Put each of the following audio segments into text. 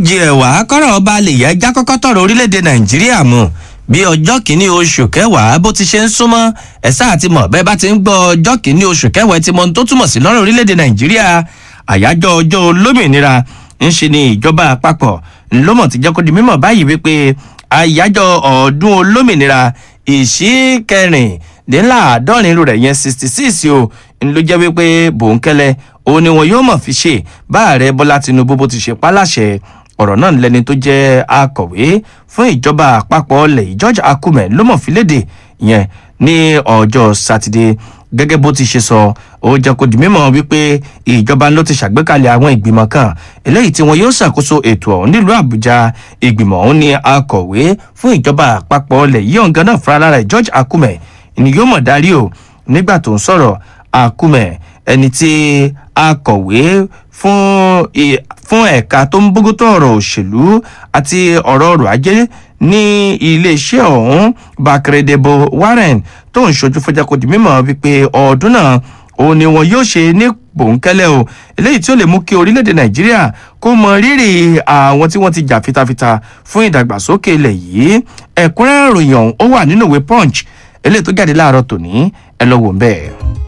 kejì ẹ̀wà kọ́rọ̀ ọba lè yẹ já kọ́kọ́ tọ̀rọ̀ orílẹ̀-èdè nàìjíríà mu bí ọjọ́ kìíní oṣù kẹwàá bó ti ṣe ń súnmọ́ ẹ̀sà àti mọ̀ bẹ́ẹ̀ bá ti ń gbọ́ ọjọ́ kìíní oṣù kẹwàá ẹ ti mọ ohun tó túmọ̀ sí lọ́rọ̀ orílẹ̀-èdè nàìjíríà àyájọ́ ọjọ́ olómìnira ń ṣe ni ìjọba àpapọ̀ ńlọ́mọ̀ ti jẹ́ kó di mímọ̀ báyìí wípé àyájọ́ ọdún olómìnira ìṣíkẹrìndínláàádọ́rin rẹ̀ yẹn sixty six o ló jẹ́ wípé bòńkẹ́lẹ́ òun ni wọn yóò mọ̀ fi ṣe bá ààrẹ bọ́lá tinubu bó ti ṣe páláṣẹ ọ̀rọ̀ náà lẹni tó jẹ́ akọ̀wé fún ìjọba àpapọ̀ ọ̀lẹ̀ george akume ló mọ̀ fi léde yẹn ní ọjọ́ sátidé gẹ́gẹ́ bó ti ṣe sọ ó jẹ́ kó di mímọ́ wípé ìjọba ló ti ṣàgbékalẹ̀ àwọn ìgbìmọ̀ kan eléyìí tí wọn yóò ṣàkóso ètò ọ̀hún nílùú àbújá ìgbìmọ̀ ọ̀hún ni akọ̀wé fún ìjọba àpapọ̀ ọ̀lẹ̀ yìí ọ̀gá náà fúnra lára george akume ni yóò mọ̀ darí o nígbà tó ń sọ̀rọ̀ akume ẹni tí akọ̀wé fún fún ẹ̀ka tó ń bógútó ọ̀rọ̀ òṣèlú àti ọ̀rọ̀ ọrọ̀ ajé ní iléeṣẹ́ ọ̀hún bákẹ́rẹ́dẹ́bọ warren tó ń ṣojú fọjá kò di mímọ́ wípé ọdún náà òun ni wọn yóò ṣe ní bòńkẹ́lẹ́ o eléyìí tí ó lè mú kí orílẹ̀-èdè nàìjíríà kó mọ rírì àwọn tí wọ́n ti jà fitafita fún ìdàgbàsókè ilẹ̀ yìí ẹ̀kúnrẹ́rẹ́ ìròyìn ọ̀hún ó wà nínú ìwé punch eléyìí tó jáde láàárọ̀ tòní ẹ lọ wò ń bẹ́ẹ̀.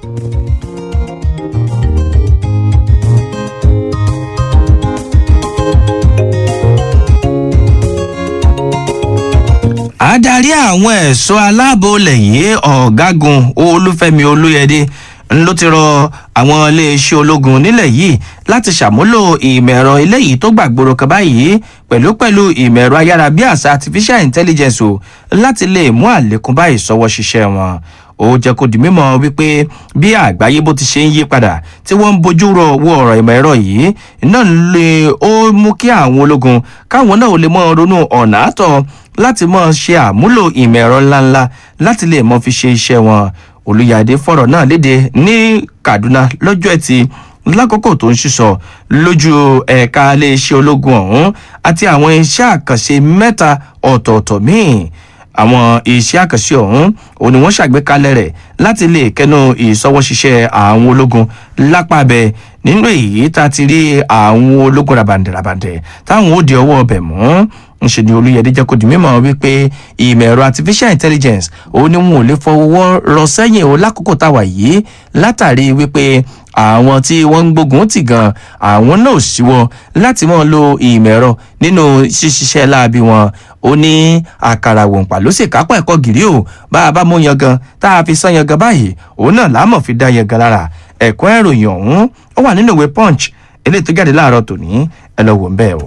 adarí àwọn ẹ̀ṣọ́ aláàbò lẹ́yìn ọ̀gágun olúfẹ́mi olóyẹdẹ ló ti rọ àwọn iléeṣẹ́ ológun nílẹ̀ yìí láti ṣàmúlò ìmọ̀ ẹ̀rọ eléyìí tó gbàgbóró kan báyìí pẹ̀lú pẹ̀lú ìmọ̀ ẹ̀rọ ayárabíàṣá artificial intelligence o láti lè mú àlékún bá ìsọwọ́ ṣiṣẹ́ wọn ó jẹ́ kó di mímọ́ wípé bí àgbáyé bó ti ṣe ń yí padà tí wọ́n ń bójú rọ owó ọ̀rọ̀ ìmọ̀ ẹ̀rọ yìí náà lè ó mú kí àwọn ológun káwọn náà lè mọ́ ronú ọ̀nà àtọ̀ láti mọ́ ṣe àmúlò ìmọ̀ ẹ̀rọ ńláńlá láti lè mọ́ fi ṣe iṣẹ́ wọn olùyàdé fọ̀rọ̀ náà léde ní kaduna lọ́jọ́ ẹtì lákòókò tó ń ṣiṣọ lójú ẹ̀ka iléeṣẹ́ ológun ọ̀hún àti àwọn iṣẹ́ àkànṣe mẹ́ta ọ̀tọ̀ọ̀tọ̀ míì àwọn iṣẹ́ àkànṣe ọ̀hún òun ni wọ́n ṣàgbékalẹ̀ rẹ̀ láti lè kẹnu ìsọwọ́ṣiṣẹ́ àwọn ológun lápàbẹ nínú èyí tá a ti rí àwọn ológun rabandẹ̀rabandẹ̀ táwọn ó di ọwọ́ ọbẹ̀ mú ńṣe ni olùyẹ̀dẹ jẹ́ kó di mímọ́ wípé ìmọ̀ ẹ̀rọ artificial intelligence òun ni wọn ò lè fọwọ́ rọ sẹ́yìn o lákòókò táwa yìí látàrí wípé àwọn tí wọ́n ń gbógun tì gan àwọn náà ṣíwọ́ láti mọ́ lo ìmọ̀ ẹ̀rọ nínú ṣíṣiṣẹ́ láabi wọn ó ní àkàrà wòǹpà ló sì kápá ẹ̀kọ́ gírí o bá a bá mú yangan tá a fi sán yangan báyìí òun náà láàmọ̀ fi dá yangan lára ẹ̀kọ́ ìròyìn ọ̀hún ó wà nínú ìwé punch eléyìí tó jáde láàárọ̀ tòní ẹ lọ wò ń bẹ́ẹ̀ o.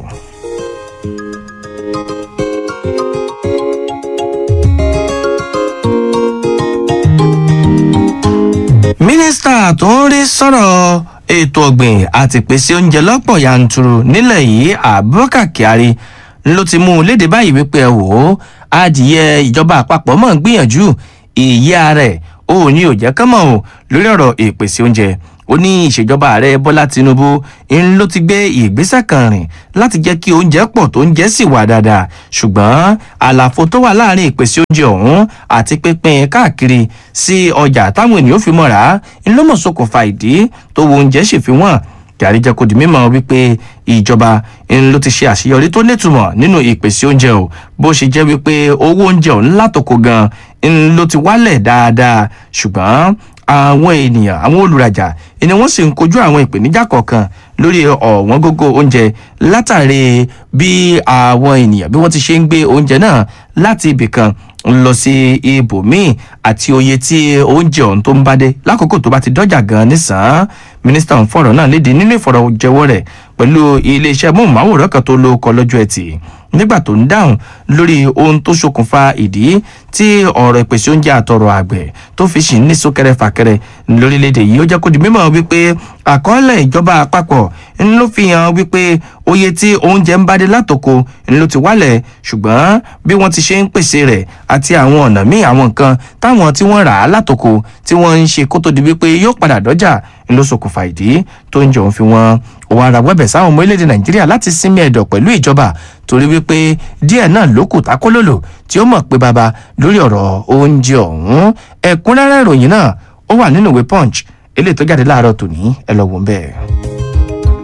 mínísítà tó ń rí sọ̀rọ̀ ètò ọ̀gbìn àti ìpèsè oúnjẹ lọ́pọ̀ yanturu nílẹ̀ yìí abubakar kyari ló ti mú un léde báyìí wípé ẹ wò ó adìyẹ ìjọba àpapọ̀ mọ̀ ń gbìyànjú ìyá rẹ̀ ó ní òjẹ́ kán mọ̀ o lórí ọ̀rọ̀ ìpèsè oúnjẹ ó ní ìṣèjọba ààrẹ bọ́lá tinubu ń ló ti gbé ìgbésẹ̀ kan rìn láti jẹ́ kí oúnjẹ pọ̀ tó ń jẹ́ sì wà dáadáa ṣùgbọ́n àlàfo tó wà láàrin ìpèsè oúnjẹ ọ̀hún àti pínpín káàkiri sí ọjà táwọn ènìyàn fi mọ́ra ń ló mọ̀ ṣokùnfà ìdí tó wo oúnjẹ sì fi wọ́n kyari jẹ́ kó di mímọ́ wípé ìjọba ń ló ti ṣe àṣeyọrí tó nítumọ̀ nínú ìpèsè oúnjẹ o bó ṣe jẹ́ wípé owó oúnjẹ ọ̀hún látòkò gan ń ló ti wálẹ̀ dáadáa ṣùgbọ́n àwọn ènìyàn àwọn olùrajà ni wọ́n sì ń kojú àwọn ìpèníjà kọ̀ọ̀kan lórí ọ̀wọ́n gógó oúnjẹ látàrí bí àwọn ènìyàn bí wọ́n ti ṣe ń gbé oúnjẹ náà láti ibì kan lọ sí ibòmíì àti oye tí oúnjẹ ọ̀hún tó ń bá dé lákòókò tó bá ti dọ́jà gan nísàn-án mínísítà ń fọ̀rọ̀ náà léde nínú ìfọ̀rọ̀jẹwọ́ rẹ̀ pẹ̀lú iléeṣẹ́ móhùnmáwòrán kan tó lo ọkọ̀ lọ́jọ́ ẹtì nígbà tó ń dáhùn lórí ohun tó ṣokùnfà ìdí tí ọ̀rọ̀ ìpèsè oúnjẹ àtọ̀rọ̀ àgbẹ̀ tó fi ṣì ń ní súnkẹrẹ fàkẹrẹ lórílẹ̀‐èdè yìí ó jẹ́ kó di mímọ́ wípé àkọọ́lẹ̀ ìjọba àpapọ̀ ń ló fi hàn wípé oye tí oúnjẹ ń bá dé látòkò ń ló ti wálẹ̀ ṣùgbọ́n bí wọ́n ti ṣe ń pèsè rẹ̀ àti àwọn ọ̀nà míì àwọn nǹkan táwọn tí wọ́n rà á látòkò tí wọ́n ń ṣe kó tó di wípé yóò padà dọ́jà ń ló ṣokùnfà ìdí tó ń jọun fi wọ́n òun ara wẹ́bẹ̀ sáwọn ọmọ orílẹ̀-èdè nàìjíríà láti sinmi ẹ̀dọ̀ pẹ̀lú ìjọba torí wípé díẹ̀ náà ló kù tákólòlò tí ó mọ̀ pé baba lórí ọ̀rọ̀ oúnjẹ ọ̀hún ẹ̀kúnrẹ́rẹ́ ìròyìn náà ó wà nínú ìwé punch eléyìí tó jáde láàárọ̀ tòní ẹ lọ wò ń bẹ́ẹ̀.